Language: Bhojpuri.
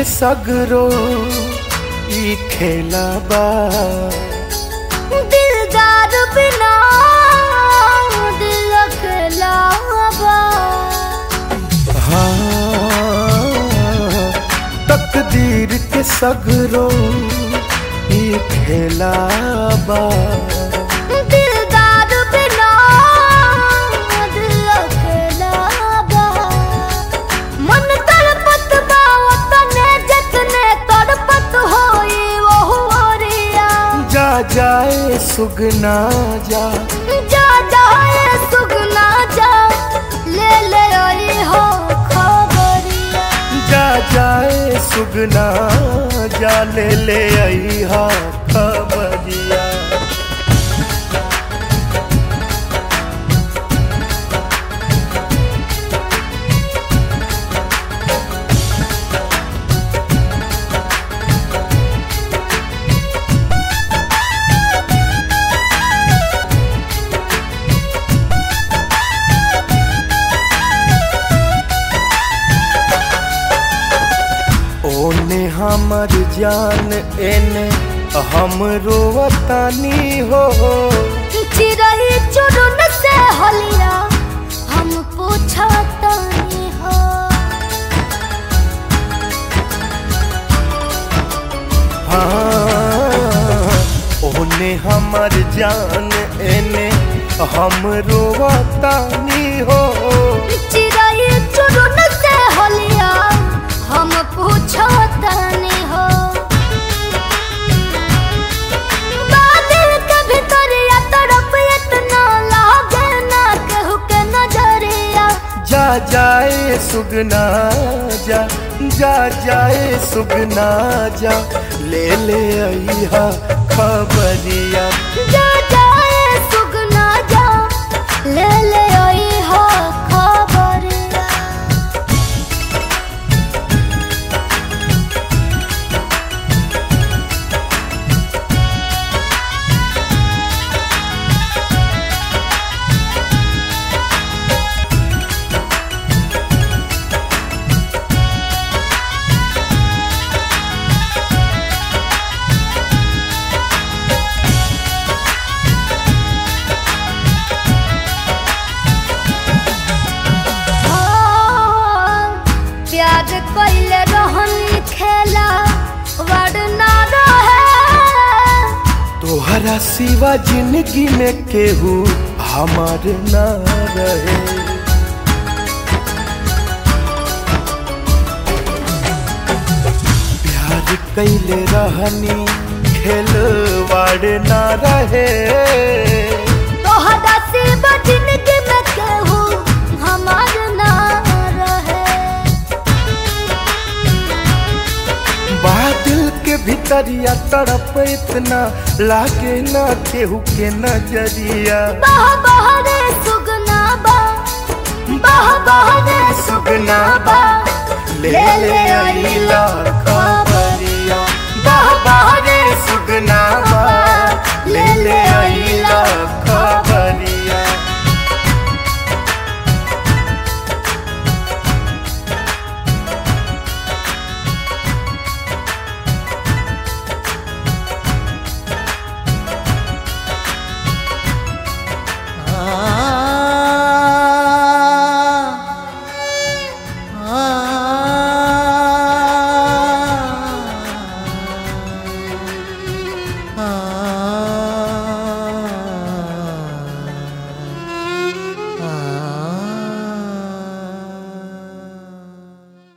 के सगरो ई खेला बा दिलदार बिना दिल अकेलावा हाँ तकदीर के सगरो ई खेला बा दिलदार बिना दिल अकेलावा मन तड़पत बा तने जतने तड़पत होई वो ओरिया जा जाए सुगना जा जा जाए सुगना जा ले ले आई हो खबरिया जा जाए सुगना जा ले ले आई हा खबरिया ओने हमर जान एने हम रोवतानी हो चिरही चुरुन से हलिया हम पूछतानी हो हाँ ओने हमर जान एने हम रोवतानी हो चिरही चुरुन से हलिया हम पूछतानी हो बादल के भीतरिया तरफ इतना लागे ना केहू के नजरिया जा जाए सुगना जा जा जाए सुगना जा ले ले आई हा खबरिया जा जाए सुगना जा ले ले आई हो खबरिया प्यार कैले रहन खेला वरना रहे तोहरा सिवा जिंदगी में केहू हमार ना रहे प्यार कैले रहनी खेलवाड़ ना रहे तोहरा सिवा जिंदगी में केहू हमार ना रहे बादल के भीतरिया तड़प इतना लागे ना केहू के नजरिया बह बह रे सुगना बा बह बह रे सुगना बा ले ले आई ला खबरिया बह बह रे सुगना बा ले ले आई ला खबरिया ah